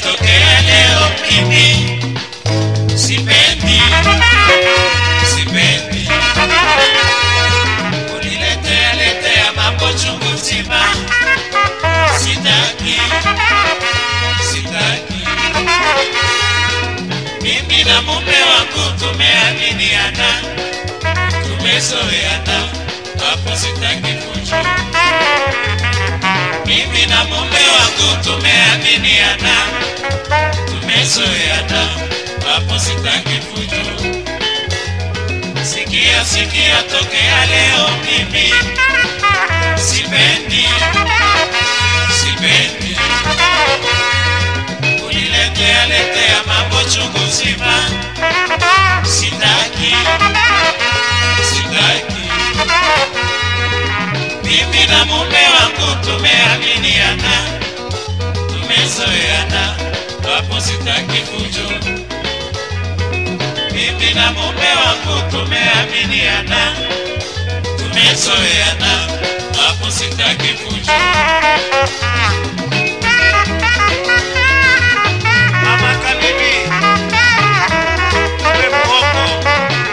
yatokea leo mimi sipendi sipendi uniletea letea mambo chungu nzima sitaki sitaki mimi na mume wangu tumeaminiana tumezoeana hapo sitaki fujo mimi na mume wangu tumeaminiana tumezoeana hapo sitaki fujo sikia sikia tokea leo mimi sipendi sipendi uniletea letea mambo chungu nzima sitaki sitaki mimi na mume wangu tumeaminiana tumezoeana hapo sitaki fujo mimi na mume wangu tumeaminiana tumezoeana hapo sitaki fujo Mama Kabibi, wewe muongo.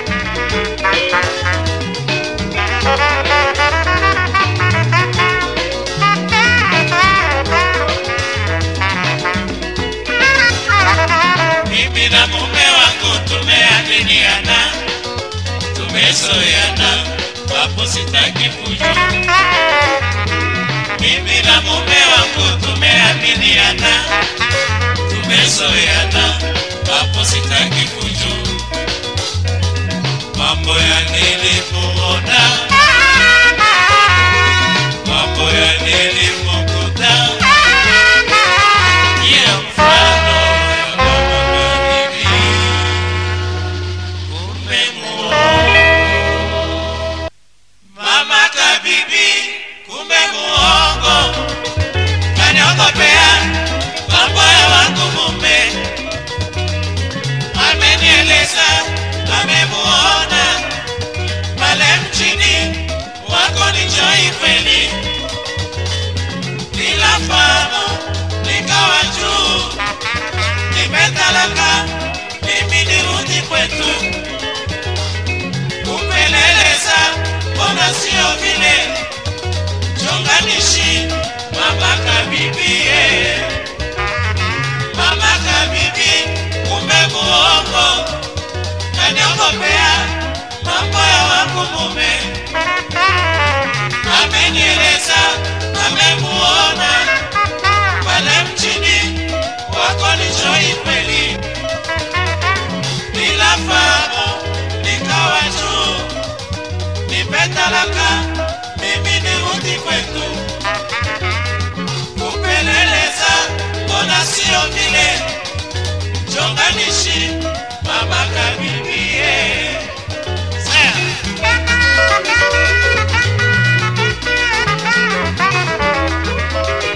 mimi na mume wangu tumeaminiana tumezoeana hapo sitaki fujo mimi na mume wangu tumeaminiana tumezoeana hapo sitaki fujo mambo ya nilimuona mambo ya nilimukuta ya mfano ya mama Kabibi kumbe muongo mama Kabibi kumbe muongo kaniogopea mambo ya wangu mume amenieleza amemuona pale mchini wako ni Joy kweli bila fahamu nikawa juu nimetalaka mimi nirudi kwetu kupeleleza mbona sio vile chonganishi mama kabibie mama kabibi kumbe muongo kaniogopea mambo ya wangu mume amenieleza amemuona pale mchini wako ni Joy kweli bila fahamu nikawa juu nimetalaka mimi nirudi kwetu kupeleleza mbona sio vile chonganishi mama kabibie Sasa,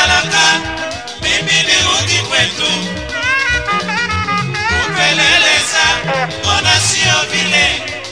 talaka, mimi nirudi kwetu. Kupeleleza, mbona sio vile